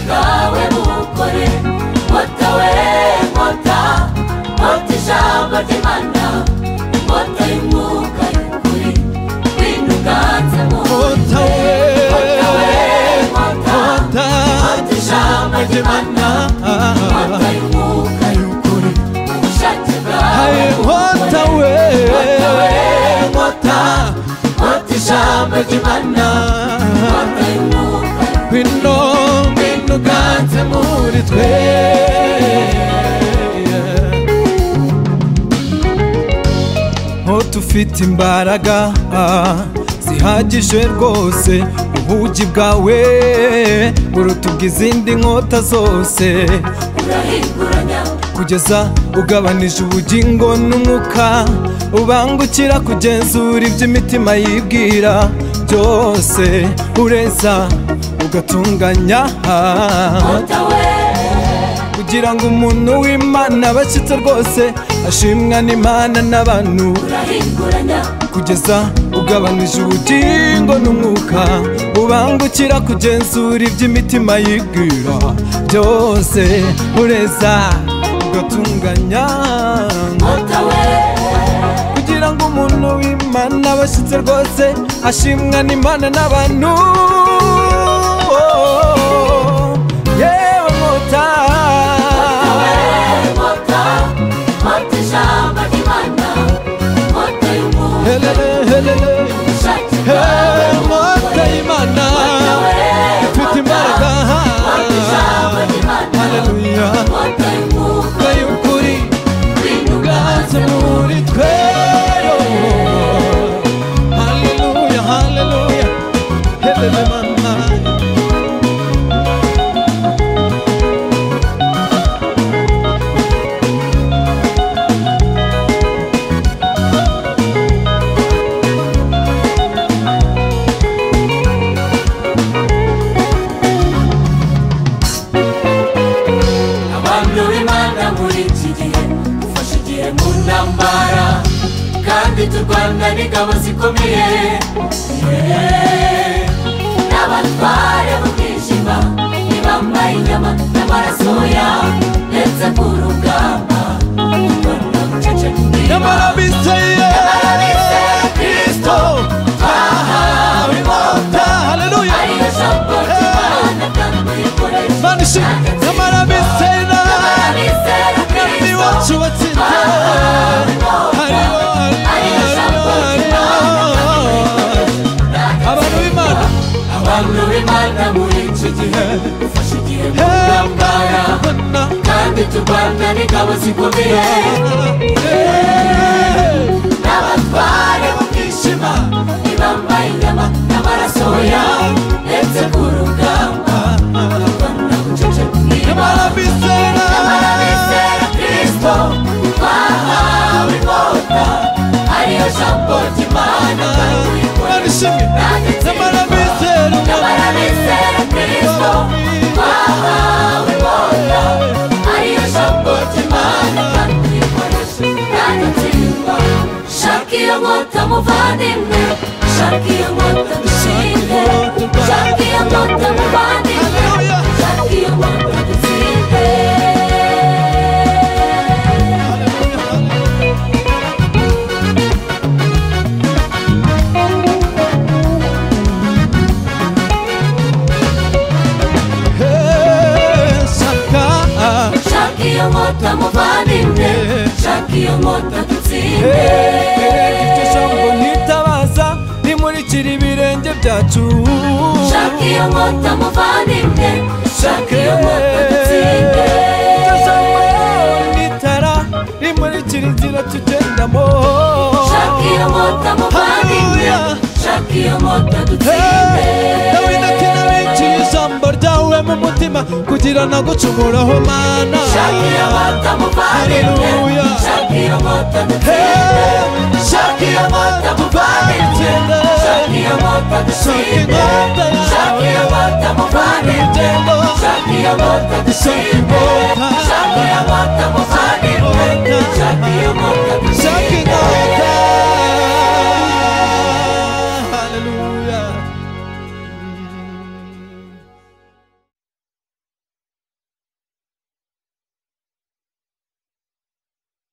bwawe bukore nkota we nkota nkota ijambo ry'imana inkota y'umwuka y'ukuri wenda uganze mu nkota we nkota we nkota nkota nkota ijambo ry'imana inkota y'umwuka y'ukuri ubushake bwawe aye nkota we nkota we nkota nkota ijambo ry'imana inkota y'umwuka bino bino uganze muri twe nkota ufite imbaraga ah, zihagije rwose ubugi bwawe buruta ubw'izindi nkota zose urahinguranya kugeza ugabanije ubugingo n'umwuka ubangukira kugenzura ibyo imitima yibwira byose ureza ugatunganya nkota we kugira ngo umuntu w'imana abashyitse rwose ashimwa n'imana n'abantu urahinguranya kugeza ugabanije ubugingo n'umwuka ubangukira kugenzura ibyo imitima yibwira byose ureza ugatunganya nkota we kugira ngo umuntu w'imana abashyitse rwose ashimwa n'imana n'abantu yewe nkota nkota nkota ijambo ry'imana nkota y'umuntu Helele, helele, ushake hey, bwawe nkota y'imana ifite imbaraga nkota ijambo ry'imana haleluya nkota y'umuntu Nkota y'ukuri winuganze uganze muri twe haleluya haleluya helele mana abantu b'imana muri iki gihe dufashe igihe mu ntambara kandi turwana n'ingabo zikomeye Yeee. n'abatware b'umwijima ntibambaye inyama n'amaraso yawe ndetse ku rugamba turwana bucece nyamara bizeye bizeye Kristo, twahawe inkota haleluya ariyo jambo ry'imana kandi uyikoresha mana ishimwe nyamara bizeye Nyamara bizeye ni Kristo, wacu watsinze twahawe hariho inkota. hariho hariho hariho abantu b'imana abantu b'imana muri iki gihe dufashe igihe mu ntambara hemba kandi turwana n'ingabo zikomeye n'abatware b'umwijima ntibambaye inyama n'amaraso yawe ndetse ku rugamba turwana bucece bw'imana nyamara bizeye nyamara bizera kristo twahawe inkota ariyo jambo ry'imana kandi uyikora mana ishimwe nyamara bizeye nyamara bizera kristo twahawe inkota ariyo jambo ry'imana kandi uyikoresha kandi utsindwa shaka iyo nkota muvandimwe shaka iyo nkota dushinde shaka iyo nkota muvandimwe Hallelujah. shaka iyo nkota dutsinde Hey, saka shaka iyo nkota muvandimwe shaka iyo nkota Hey, dutsinde iryo jambo nitabaza rimurikira ibirenge byacu Shaka iyo nkota muvandimwe Shaka iyo nkota dutsinde itara rimurikira inzira tugendamo Shaka iyo nkota muvandimwe Hallelujah. Shaka iyo nkota dutsinde Hey, dawidi ati nabiciye ijambo ryawe mu mutima kugira nagucumuraho mana Shaka iyo nkota muvandimwe Hallelujah. Shaka iyo nkota dutsinde Hey, Shaka iyo nkota muvandimwe Dutsinde. Shaka iyo nkota dutsinde inkota yawe. Shaka iyo nkota muvandimwe Urugendo. Shaka iyo nkota dutsinde inkota.